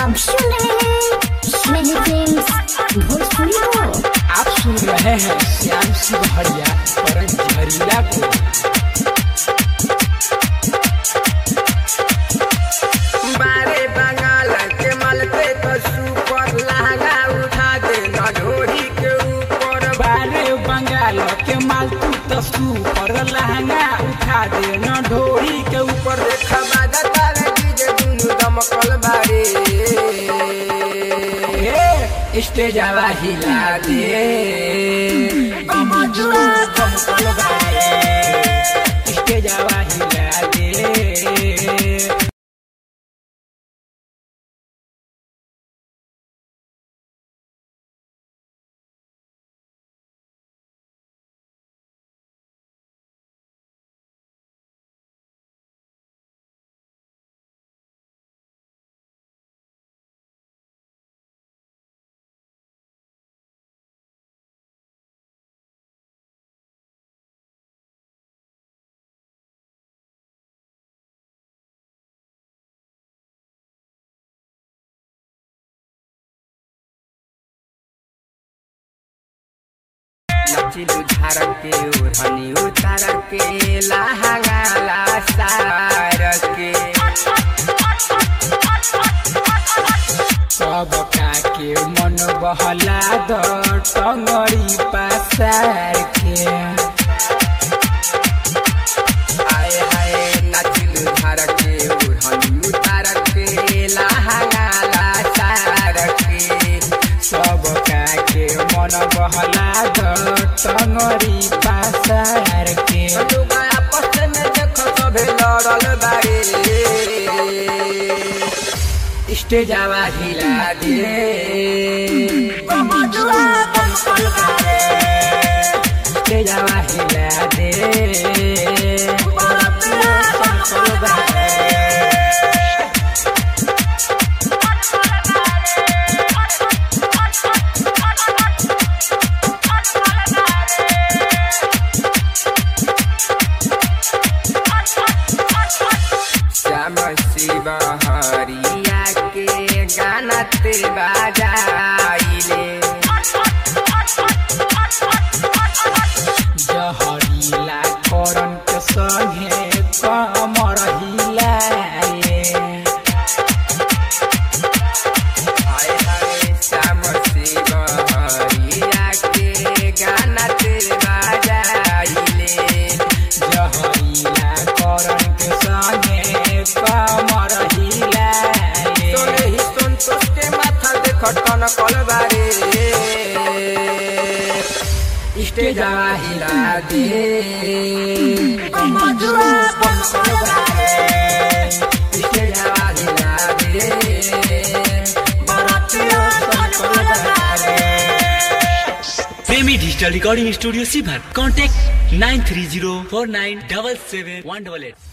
आप सुन रहे हैं स्नेही फिल्म्स भोजपुरी को आप सुन रहे हैं श्याम सिंह हरिया परम झरीला को बारे बंगाल के मल पे तो सुपर लहंगा उठा दे न ढोरी के ऊपर बारे बंगाल के मालतू तसू पर लहंगा उठा दे न ढोरी के ऊपर ऊपर देखा बाजा तारे डीजे दुनु दमकल बारे ए, स्टेजवा हिला दे कमजुआ दमकल बारे स्टेजवा हिला दे नचिलु झार के ओढ़नी उतार के लहंगा ला सार के सब के मन बहला द टंगड़ी पसार के हाय हाय नचिलु झार के ओढ़नी उतार के लहंगा ला सार के सब के मन बहला द टंगड़ी पसार के लोग आपस में देख सभे लड़ल बारे स्टेजवा हिला दे कमजुआ दमकल बारे स्टेजवा हिला दे बरतिया दमकल बारे श्याम शिव हरिया के गाना ते बाजाइले जहरीला करन के संगे कमर हिलाए हाय हाय श्याम शिव हरिया के गाना ते बाजाइले जहरीला करन के संगे कमर हिलाए सोने ही संतोष के माथा देख टन कलबारे स्टेजवा हिला दे कमजुआ दमकल बारे स्टेजवा हिला दे बरतिया दमकल बारे प्रेमी डिजिटल रिकॉर्डिंग स्टूडियो सीभर contact nine three zero four nine double seven one double at